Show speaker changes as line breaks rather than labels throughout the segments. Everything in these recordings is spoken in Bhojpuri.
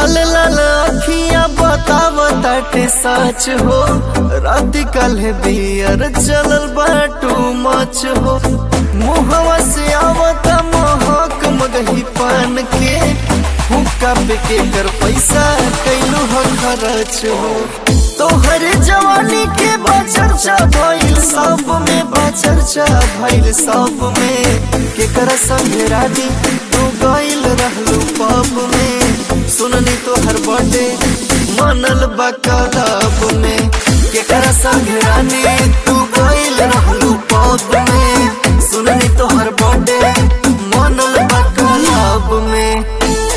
लाल लाल अखियां बताव ताटे सच हो रात कल बियर चलल बाटू मच हो मुहवा से आवता महक मगही पान के हुक्का पे के कर पैसा कैलू हो खर्च हो तोहर जवानी के बचर्चा भइल सब में बचर्चा भइल सब में केकरा संगे रानी तू गइल रहलू पब में सुननी तोहर बर्थडे मनल बा क्लब में केकरा संगे रानी तू गइल रहलू पब में सुननी तोहर बर्थडे मनल बा क्लब में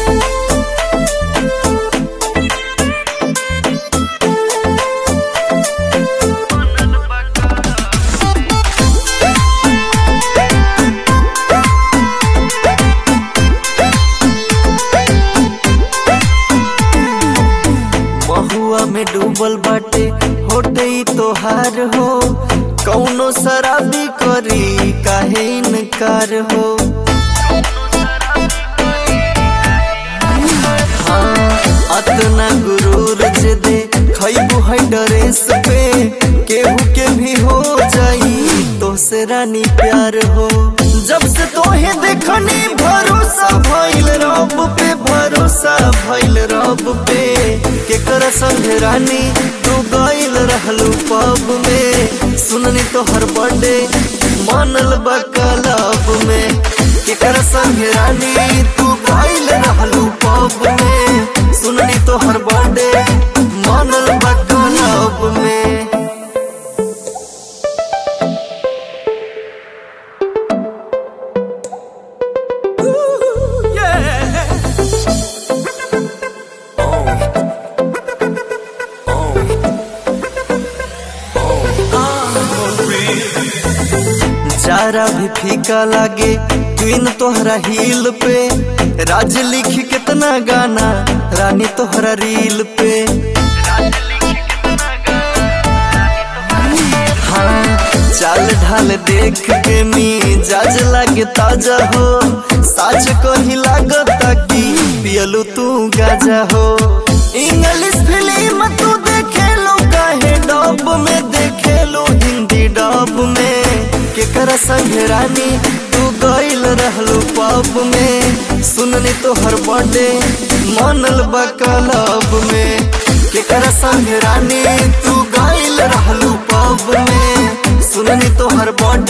महुआ में डूबल बाटे होटे तोहार हो कौनो शराबी करी काहे इनकार हो हाँ, अतना गुरूर जे दे खैबू है ड्रेस पे केहू के भी हो जाई तो से रानी प्यार हो जब से तोहे देखनी भरोसा भइल रब पे भरोसा भइल रब पे केकर संग रानी तू गइल रहलू पब में सुननी तोहर बर्थडे मनल बा क्लब में केकर संग रानी तू गइल रहलू पब में सुननी तोहर बर्थडे मनल बा क्लब में जारा भी फीका लागे क्वीन तोहरा हिल पे राज लिख कितना गाना रानी तोहरा रील पे हाँ चाल ढाल देख के मिजाज लागे ताजा हो साज को ही लागता कि पियलू तू गाजा हो इंग्लिश फिल्म तू देखे लो काहे डब में देखे लो हिंदी डब में केकरा संग रानी तू गइल रहलू पब में सुननी तोहर बर्थडे मनल बा क्लब में केकरा संग रानी तू गइल रहलू पब में सुननी तोहर बर्थडे